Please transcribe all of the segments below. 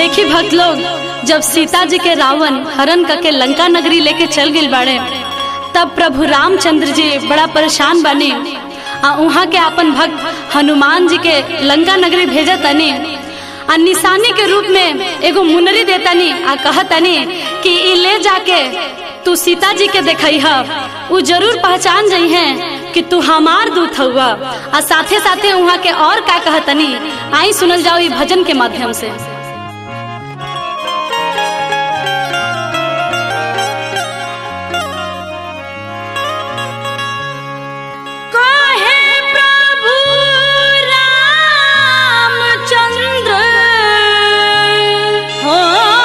देखी भक्त लोग जब सीता जी के रावण हरण करके लंका नगरी लेके चल गई बाड़े तब प्रभु रामचंद्र जी बड़ा परेशान बने आ वहाँ के अपन भक्त हनुमान जी के लंका नगरी भेजा तनी आ निशानी के रूप में एगो मुनरी देतनी आ कहतनी कि ई ले जाके तू सीता जी के देखई ह उ जरूर पहचान जई हैं कि तू हमार दूत हुआ आ साथे साथे वहाँ के और का कहतनी आई सुनल जाओ ई भजन के माध्यम से काहे प्रभु रामचंद्र हो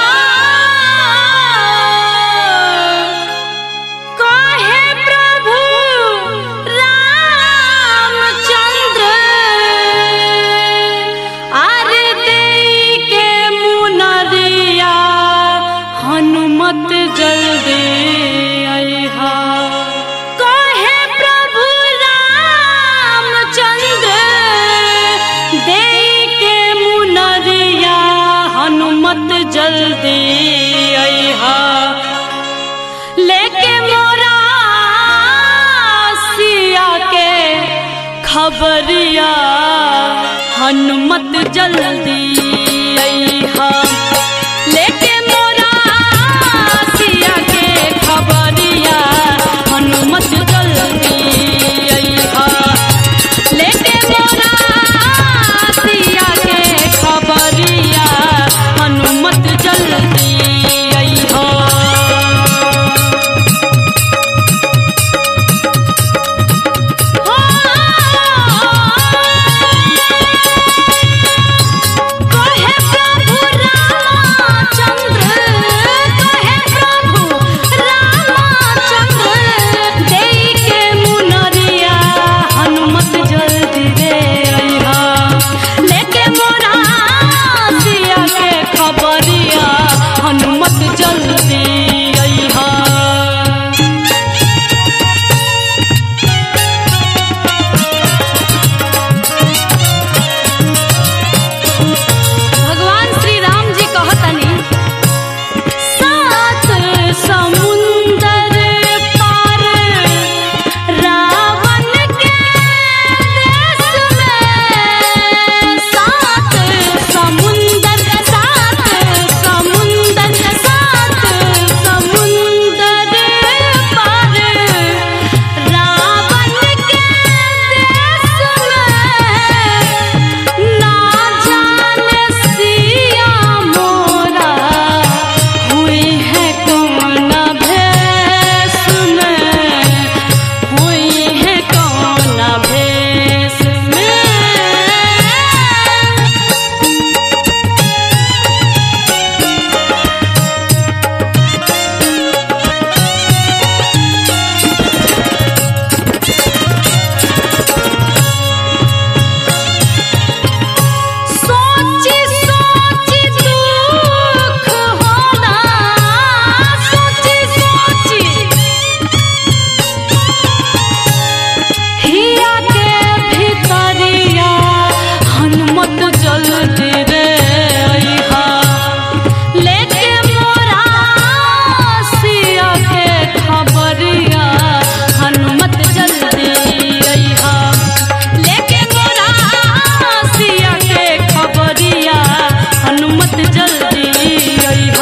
काहे प्रभु रामचंद्र आरे देई के मुनरिया हनुमत जल्दी अइहा काहे प्रभु रामचंद्र देई के मुनरिया हनुमत जल्दी अइहा लेके मोरा सिया के खबरिया हनुमत जल्दी अइहा लेके मोरा सिया के खबरिया हनुमत जल्दी अइहा लेके मोरा सिया के खबरिया हनुमत जल्दी अइहा कहे प्रभु रामचंद्र कहे प्रभु रामचंद्र देई के मुनरिया हनुमत जल्दी रे अइहा लेके मोरा सिया के खबरिया हनुमत जल्दी अइहा भगवान श्री राम जी कहतनी सात समुंदर पार रावण के देश में सात समुंदर सात समुंदर सात समुंदर पार रावण के देश में ना जाने सिया मोरा हुई है कौन भेष में हुई है कौन भेष में सोची सोची दुख होला सोची सोची हिया के भीतरिया हनुमत जल्दी रे अइहा लेके मोरा सिया के खबरिया हनुमत जल्दी अइहा लेके मोरा सिया के खबरिया हनुमत जल्दी अइहा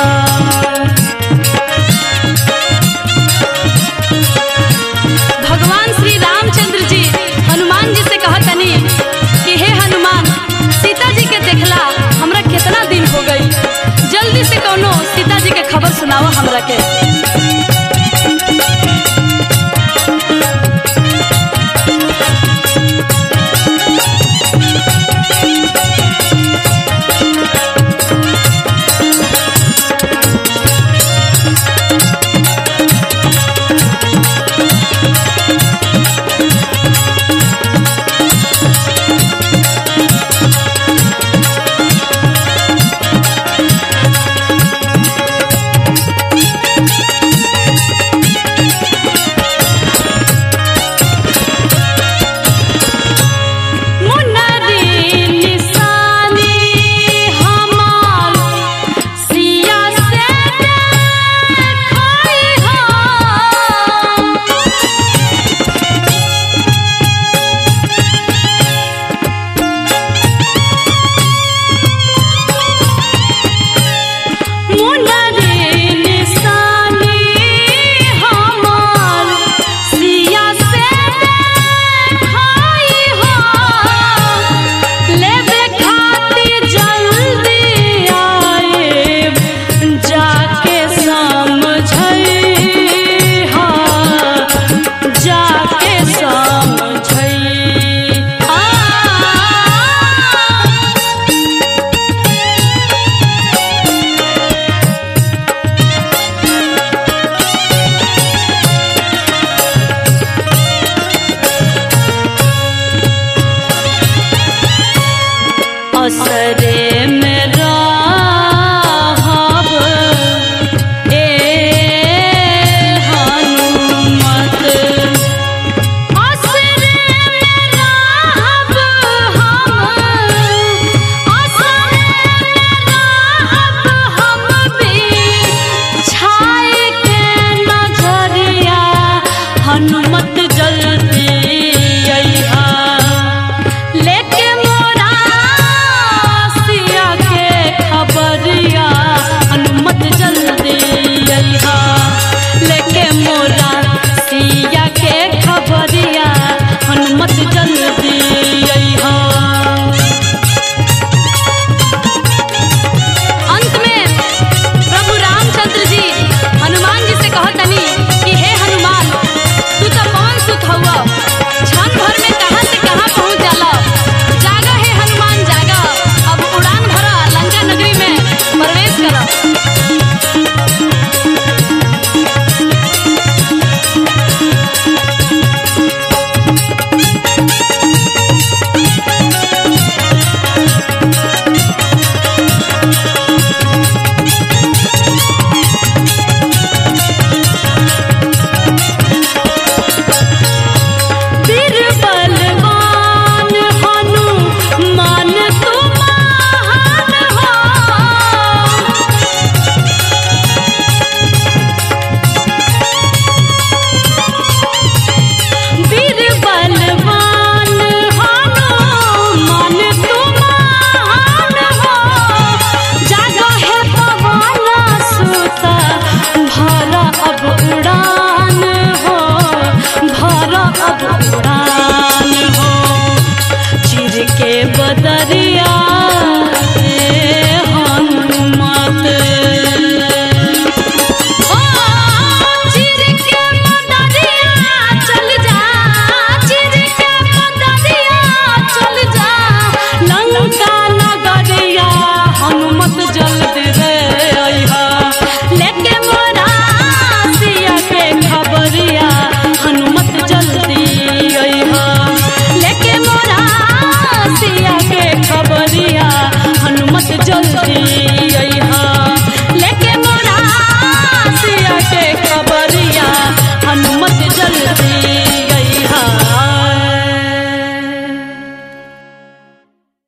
भगवान श्री रामचंद्र जी हनुमान जी से कहतनी कि हे हनुमान सीता जी के देखला हमरा कितना दिन हो गई जल्दी से कोनो सीता जी के खबर सुनाओ हमरा के